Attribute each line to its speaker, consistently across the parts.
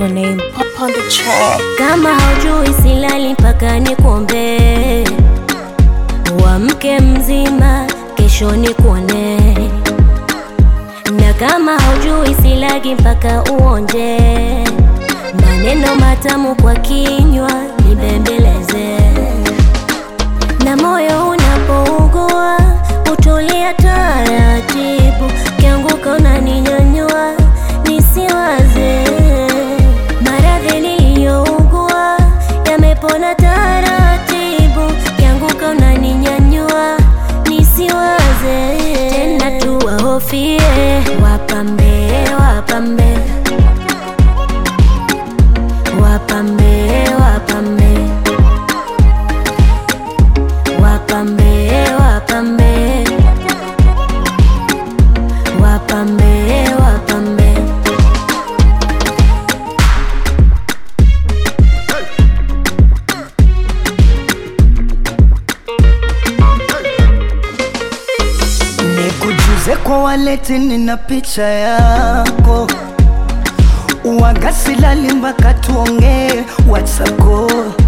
Speaker 1: the name Pop on the track.
Speaker 2: Kama haujui silali mpaka nikuombee, uamke mzima, kesho nikuone. Na kama haujui silagi mpaka uonje, maneno matamu kwa kinywa nibembeleze. Na moyo unapougua utulia taratibu, kianguka unaninyanyua nisiwaze. Maradhi niliyougua yamepona taratibu, kianguka unaninyanyua nisiwaze tena, tuwahofie wapambe, wapambe, wapambe, wapambe wapambe wapambe wapambe wapambe
Speaker 3: Nikujuze kwa waleti, nina picha yako wagasilali mpaka tuongee watsako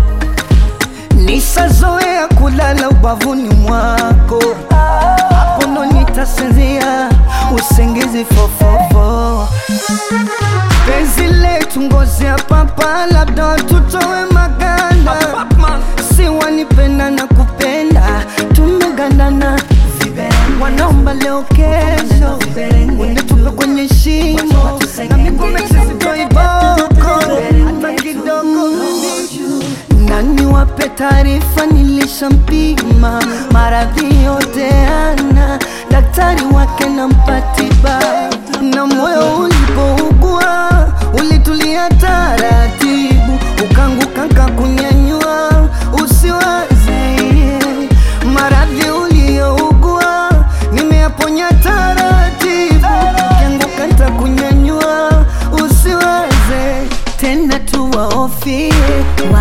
Speaker 3: nisazoea kulala ubavuni mwako hapo ndo nitasinzia usingizi fofofo penzi letu ngozi ya papa labda tutowe maganda si wanipenda na kupenda tumegandana wanaomba leo kesho unitupe kwenye shimo na miguu sitoiboko hata kidogo nani wape taarifa nilishampima maradhi yote ana daktari wake na mpatiba na moyo ulipougua ulitulia taratibu ukanguka kakunyanyua usiwaze maradhi uliyougua nimeyaponya taratibu ukianguka ntakunyanyua usiwaze tena tuwaofie